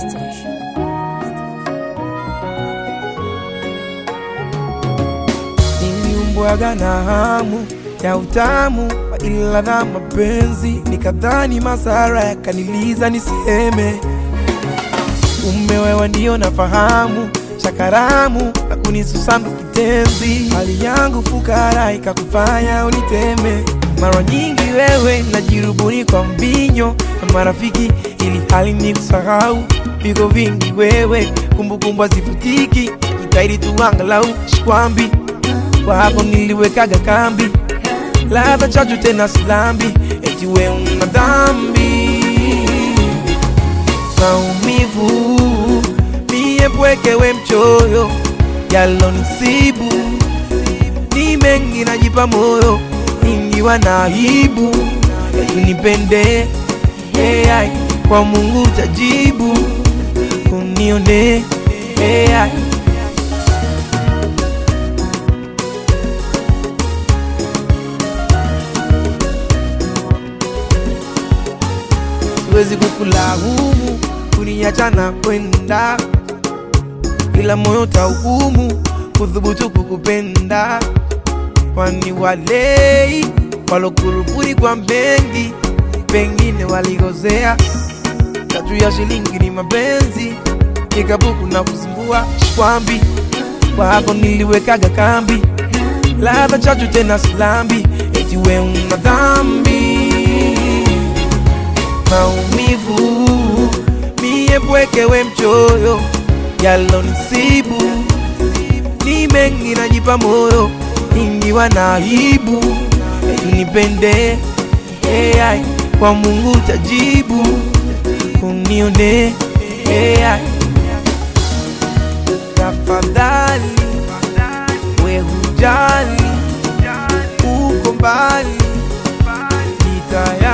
Niliumbwaga na hamu ya utamu wa ila na mapenzi, nikadhani masara yakaniliza niseme, kumbe wewe ndio nafahamu shakaramu na kunisusanga kitenzi, hali yangu fukara ikakufanya uniteme. Mara nyingi wewe najirubuni kwa mbinyo na marafiki, ili hali ni kusahau viko vingi wewe, kumbukumbu hazifutiki, jitahidi tu angalau shikwambi kwa hapo niliwekaga kambi, ladha chachu tena silambi, eti we una dhambi, maumivu mie pweke, we mchoyo, yalonisibu ni mengi, najipa moyo ingiwa na aibu, eti nipende hey, kwa Mungu tajibu, unione hey, siwezi kukulaumu kuniacha na kwenda, ila moyo tauhumu kudhubutu kukupenda, kwani walei walokurubuni kwa mengi, pengine waligozea. Tatu ya shilingi ni mapenzi, ikabuku na kusumbua shikwambi, kwa hapo niliwekaga kambi, ladha chachu tena silambi, eti we una dhambi maumivu mie pweke, we mchoyo, yalonisibu ni mengi, najipa moyo ingiwa na aibu, eti nipende hey, kwa Mungu tajibu, unione hey, tafadhali we hujali, uko mbali, ni tayari